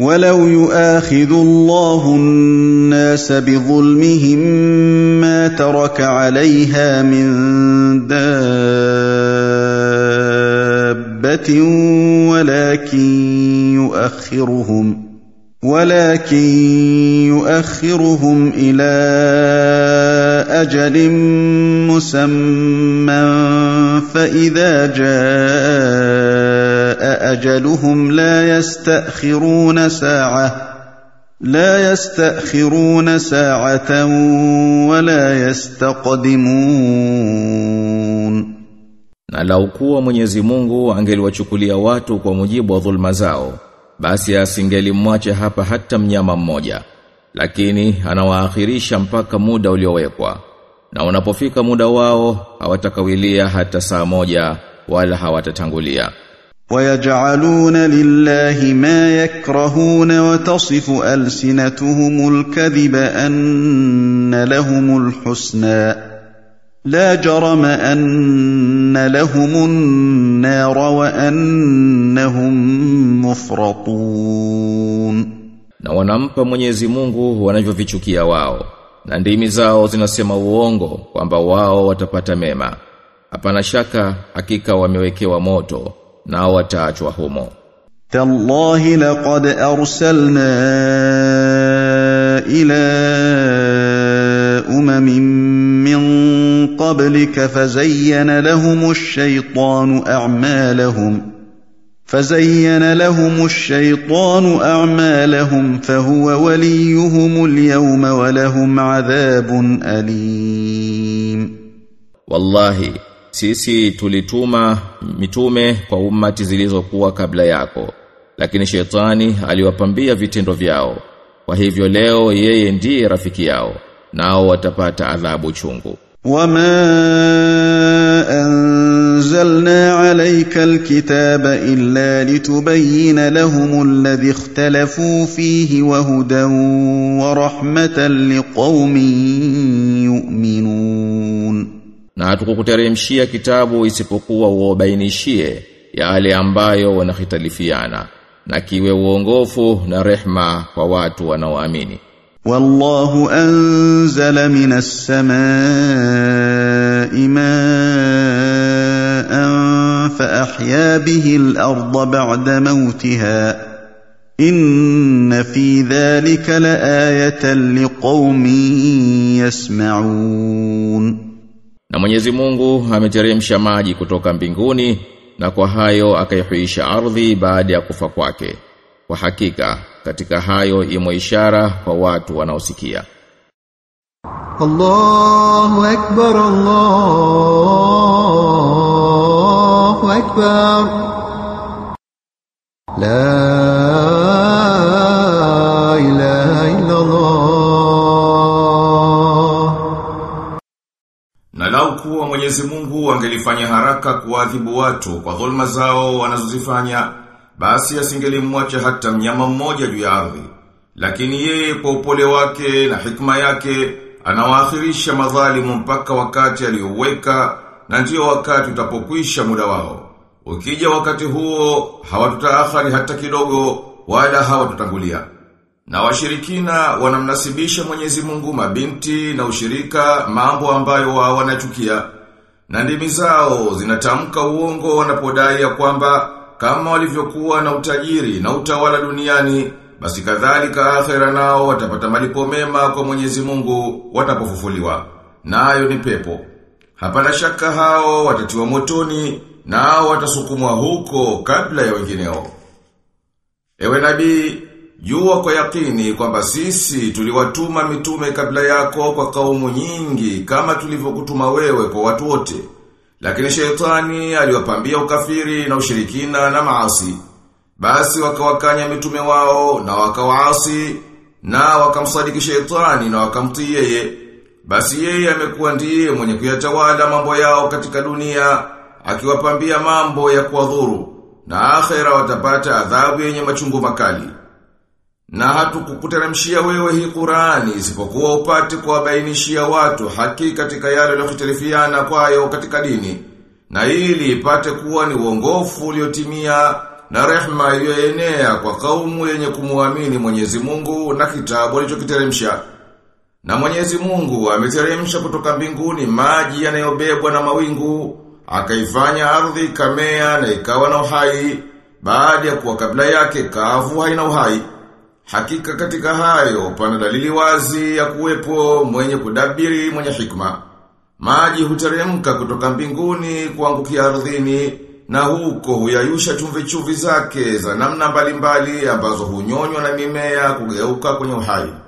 ولو يؤاخذ الله الناس بظلمهم ما ترك عليها من دابة ولكن يؤخرهم ولكن يؤخرهم إلى أجل مسمى فإذا جاء أجلهم لا يستأخرون ساعة لا يستأخرون ساعة ولا يستقدمون Na lau kuwa Mwenyezi Mungu angeliwachukulia watu kwa mujibu wa dhulma zao, basi asingelimwacha hapa hata mnyama mmoja. Lakini anawaakhirisha mpaka muda uliowekwa. Na unapofika muda wao hawatakawilia hata saa moja wala hawatatangulia. ويجعلون لله ما يكرهون وتصف ألسنتهم الكذب أن لهم الحسنى لا جرم أن لهم النار وأنهم مفرطون Na wanampa Mwenyezi Mungu wanavyovichukia wao. Na ndimi zao zinasema uongo kwamba wao watapata mema. Hapana shaka hakika wamewekewa moto nao wataachwa humo. تالله لقد أرسلنا إلى أمم من قبلك فزين لهم الشيطان أعمالهم فزين لهم الشيطان أعمالهم فهو وليهم اليوم ولهم عذاب أليم Wallahi sisi tulituma mitume kwa ummati zilizokuwa kabla yako lakini shetani aliwapambia vitendo vyao kwa hivyo leo yeye ndiye rafiki yao nao watapata adhabu chungu وما أنزلنا عليك الكتاب إلا لتبين لهم الذي اختلفوا فيه وهدى ورحمة لقوم يؤمنون na hatukukuteremshia kitabu isipokuwa uobainishie yale ambayo wanahitalifiana na kiwe uongofu na rehma kwa watu wanaoamini والله أنزل من السماء ماء فأحيا به الأرض بعد موتها إن في ذلك لآية لقوم يسمعون Na Mwenyezi Mungu ameteremsha maji kutoka mbinguni na kwa hayo akaihuisha ardhi baada ya kufa kwake. Kwa hakika katika hayo imo ishara kwa watu wanaosikia. الله أكبر الله أكبر لا إله إلا الله Na lau kuwa Mwenyezi Mungu angelifanya haraka kuadhibu watu kwa dhulma zao wanazozifanya, basi asingelimwacha hata mnyama mmoja juu ya ardhi. Lakini yeye kwa upole wake na hikma yake anawaakhirisha madhalimu mpaka wakati aliyouweka na ndiyo wakati utapokwisha muda wao. Ukija wakati huo hawatutaakhari hata kidogo wala hawatutangulia. Na washirikina wanamnasibisha Mwenyezi Mungu mabinti na ushirika mambo ambayo wao wanachukia. Na ndimi zao zinatamka uongo wanapodai ya kwamba kama walivyokuwa na utajiri na utawala duniani basi kadhalika akhera nao watapata malipo mema kwa Mwenyezi Mungu watapofufuliwa. Nayo ni pepo. Hapana shaka hao watatiwa motoni nao watasukumwa huko kabla ya wengineo. Ewe nabii, jua kwa yakini kwamba sisi tuliwatuma mitume kabla yako kwa kaumu nyingi kama tulivyokutuma wewe kwa watu wote. Lakini shetani aliwapambia ukafiri na ushirikina na maasi. Basi wakawakanya mitume wao na wakawaasi na wakamsadiki shetani na wakamtii yeye. Basi yeye amekuwa ndiye mwenye kuyatawala mambo yao katika dunia akiwapambia mambo ya kuwadhuru na akhera watapata adhabu yenye machungu makali. Na hatukukuteremshia wewe hii Qur'ani isipokuwa upate kuwabainishia watu haki katika yale waliohtalifiana kwayo katika dini. Na ili ipate kuwa ni uongofu uliotimia na rehma iliyoenea kwa kaumu yenye kumuamini Mwenyezi Mungu na kitabu alichokiteremsha. Na Mwenyezi Mungu ameteremsha kutoka mbinguni maji yanayobebwa na mawingu, akaifanya ardhi kamea na ikawa na uhai, baada ya kuwa kabla yake kavu haina uhai. Hakika katika hayo pana dalili wazi ya kuwepo mwenye kudabiri mwenye hikma. Maji huteremka kutoka mbinguni kuangukia ardhini na huko huyayusha chumvi chumvi zake za namna mbalimbali ambazo hunyonywa na mimea kugeuka kwenye uhai.